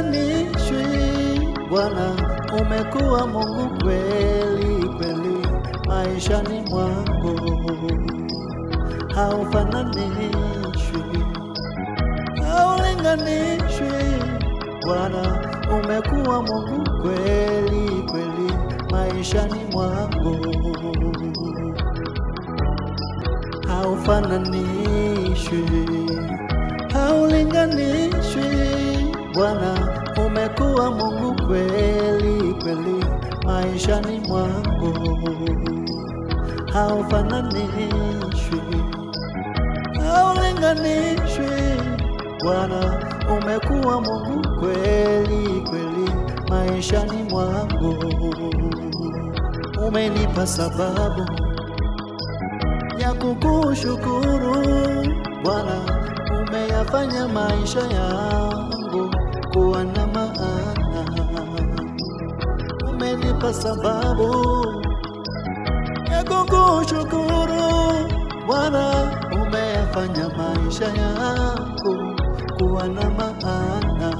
haulinganishwi Bwana, umekuwa Mungu kweli kweli maishani mwangu, haufananishwi, haulinganishwi Bwana, umekuwa Mungu kweli kweli maishani mwangu, haufananishwi, haulinganishwi Bwana, umekuwa Mungu kweli kweli maishani mwangu, haufananishwi, haulinganishwi Bwana, umekuwa Mungu kweli kweli maishani mwangu, umenipa sababu ya kukushukuru Bwana, umeyafanya maisha yangu kuwa na maana, umenipa sababu ya kukushukuru Bwana, umeyafanya maisha yangu kuwa na maana,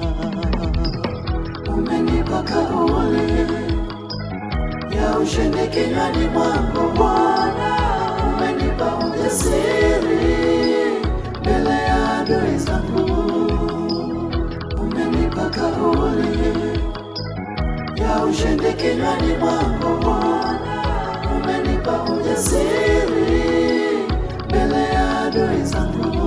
umenipa kauli ya ushindi kinywani mwangu Bwana, umenipa ujasiri mbele ya adui zangu, umenipa kauli ya ushindi kinywani mwangu Bwana, umenipa ujasiri mbele ya adui zangu.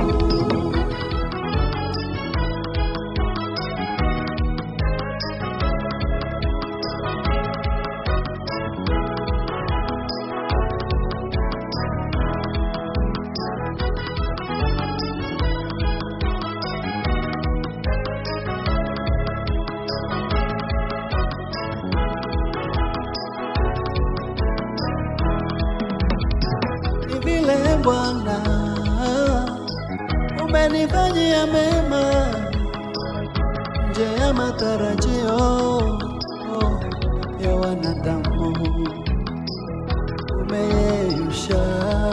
ni vile Bwana umenifanyia mema nje ya matarajio ya wanadamu, umeyeyusha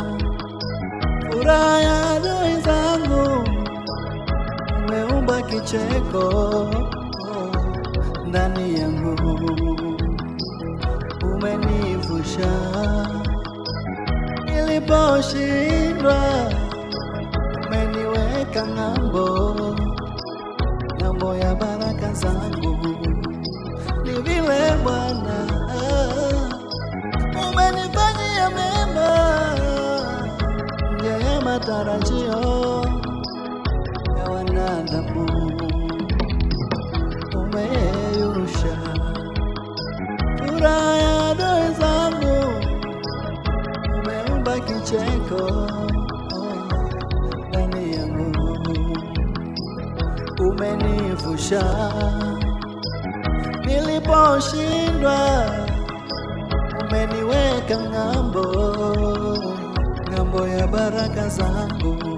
furaha ya adui zangu, umeumba kicheko ndani yangu, umenivusha niliposhindwa umeniweka ng'ambo, ng'ambo ya baraka zangu. Ni vile Bwana umenifanyia mema nje ya matarajio ya wanadamu, umeyeyusha furaha ya adui zangu umeumba kicheko ndani yangu, umenivusha niliposhindwa, umeniweka ng'ambo, ng'ambo ya baraka zangu.